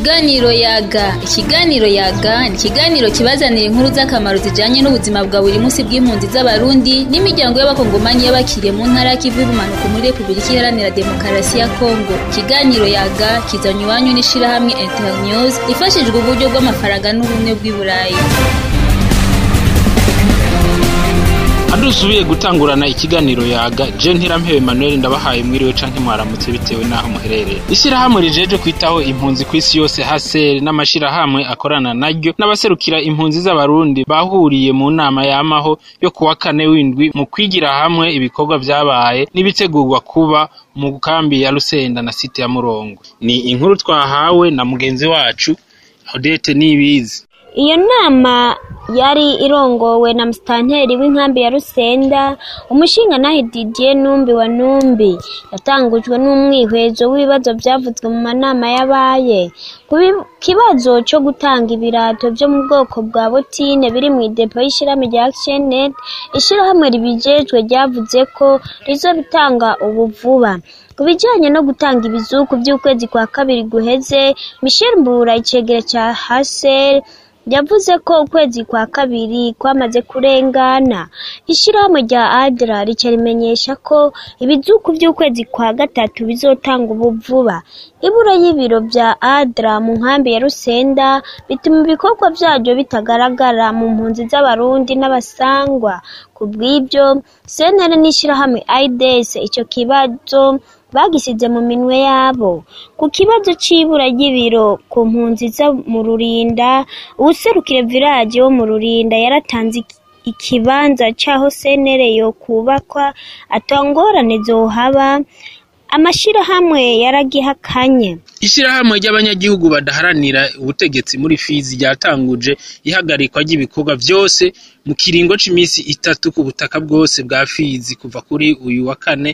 Ikiganiro yaga ikiganiro yaga ni ikiganiro kibazanira inkuru z'akamaro zijanye n'ubuzima bwa buri munsi bw'impunzi z'abarundi n'imiryango y'abakongomani y'abakiriye mu ntara y'ikivu y'ubumanuko muri repubulika iharanira demokarasi ya kongo ikiganiro yaga kizanye iwanyu n'ishirahamwe internews ifashijwe uburyo bw'amafaranga n'ubumwe bw'i burayi dusubiye gutangurana ikiganiro yaga je ntirampewe Emmanuel ndabahaye mwiriwe canke mwaramutse bitewe naho muherereye ishirahamwe rijeje kwitaho impunzi kw'isi yose hasere n'amashirahamwe akorana naryo n'abaserukira impunzi z'abarundi bahuriye mu nama yamaho yo kuwa kane w'indwi mu kwigira hamwe ibikorwa vyabaye n'ibitegurwa kuba mu kambi ya Rusenda na site ya Murongo ni inkuru twahawe na mugenzi wacu Odette Nibizi iyo nama yari irongowe na musitanteri w'inkambi ya rusenda umushinga nahe didier numbi wa numbi yatangujwe n'umwihwezo w'ibibazo byavuzwe mu manama yabaye ku kibazo cyo gutanga ibirato byo mu bwoko bwa botine biri mu idepo y'ishyirahamwe rya actionnet ishyirahamwe ribijejwe ryavuze ko rizobitanga ubu vuba ku bijyanye no gutanga ibizuku by'ukwezi kwa kabiri guheze michel mbura icegera cya haser yavuze ko ukwezi kwa kabiri kwamaze kurengana ishyirahamwe rya adra rica rimenyesha ko ibizuku by'ukwezi kwa gatatu bizotanga ubu vuba ibura y'ibiro bya adra mu nkambi ya rusenda bituma ibikorwa byaryo bitagaragara mu mpunzi z'abarundi n'abasangwa ku bw'ibyo senere n'ishyirahamwe aides icyo kibazo bagisize mu minwe yabo ku kibazo c'ibura ry'ibiro ku mpunzi zo mu rurinda uwuserukire village wo mu rurinda yaratanze ikibanza c'aho senere yo kubakwa atangorane zohaba amashirahamwe yaragihakanye ishirahamwe ry'abanyagihugu badaharanira ubutegetsi muri fizi ryatanguje ihagarikwa ry'ibikorwa vyose mu kiringo c'imisi itatu ku butaka bwose bwa fizi kuva kuri uyu wa kane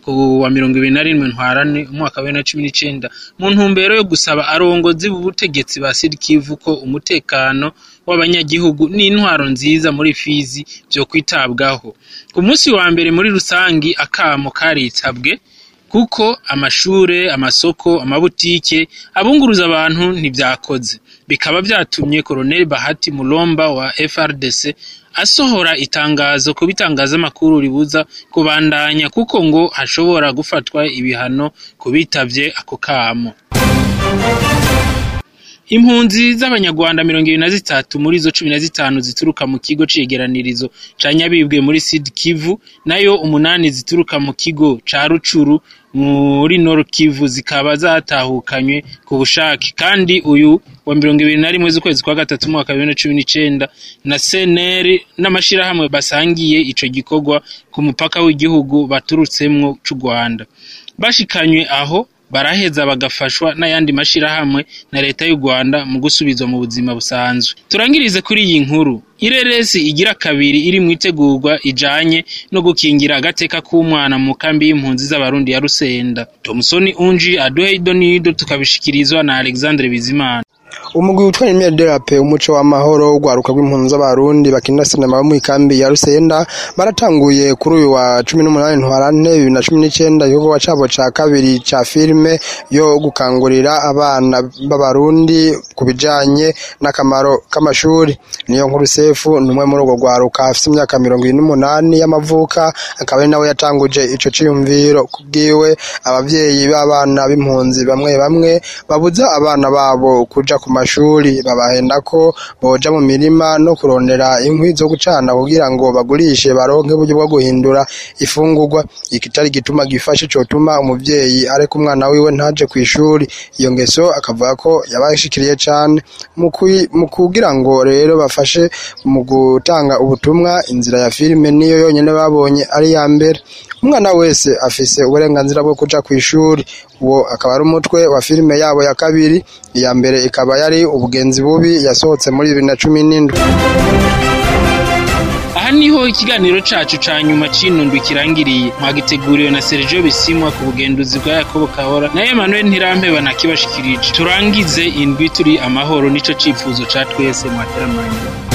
wa mirongo ibiri na rimwe ntwarane umwaka wa bibiri na cumi n'icenda mu ntumbero yo gusaba arongozi b'ubutegetsi ba sirikivu ko umutekano w'abanyagihugu n'intwaro nziza muri fizi vyo kwitabwaho ku munsi wa mbere muri rusangi akamo karitabwe kuko amashure amasoko amabutike abunguruza abantu ntibyakoze bikaba vyatumye Colonel Bahati Mulomba wa FRDC asohora itangazo ku bitangazamakuru ribuza kubandanya kuko ngo hashobora gufatwa ibihano ku bitavye ako kamo impunzi z'abanyarwanda mirongo ibiri na zitatu muri zo cumi na zitanu zituruka mu kigo cegeranirizo ca nyabibwe muri sud kivu nayo umunani zituruka mu kigo ca rucuru muri nord kivu zikaba zatahukanywe ku bushake kandi uyu wa mirongo ibiri na rimwe z'ukwezi kwa gatatu umwaka bibiri na cumi n'icenda na seneri n'amashirahamwe basangiye ico gikorwa ku mupaka w'igihugu baturutsemwo c'u rwanda bashikanywe aho baraheza bagafashwa n'ayandi mashirahamwe na leta y'u Rwanda mu gusubizwa mu buzima busanzwe turangirize kuri iyi nkuru ireresi igira kabiri iri mu itegurwa ijanye no gukingira agateka k'umwana mu kambi y'impunzi z'abarundi ya Rusenda Thomson Unji aduhe idonido tukabishikirizwa na Alexandre Bizimana umugwi witwa Emile Derape umuco w'amahoro ugwaruka rw'impunzi z'abarundi bakina sinema bo mw'ikambi ya Rusenda baratanguye kuri uyu wa 18 ntwarante 2019 igikorwa cabo ca kabiri ca filme yo gukangurira abana b'abarundi kubijanye n'akamaro k'amashuri niyo nkuru sefu numwe muri urwo gwaruka afite imyaka 28 y'amavuka akaba ari nawe yatanguje ico ciyumviro kubwiwe abavyeyi b'abana b'impunzi bamwe bamwe babuza abana babo kuja ku mashuri babahenda ko boja mu mirima no kurondera inkwi zo gucana kugira ngo bagurishe baronke uburyo bwo guhindura ifungurwa ikitari gituma gifashe cotuma umuvyeyi areka umwana wiwe ntaje ku ishuri iyo ngeso akavuga ko yabashikiriye cane mu kugira ngo rero bafashe mu gutanga ubutumwa inzira ya filime niyo yonyene babonye ari ya mbere umwana wese afise uburenganzira bwo kuja ku ishuri uwo akaba ari umutwe wa filime yabo ya kabiri iya mbere ikaba yari ubugenzi bubi yasohotse muri bibiri na cumi n'indwi aha niho ikiganiro cacu ca nyuma c'inundwi kirangiriye mwagiteguriwe na Sergio Bisimwa ku bugenduzi bwa Yakobo Kahora na Emmanuel Ntirampeba nakibashikirije turangize indwi turi amahoro nico cifuzo ca twese mwateramanye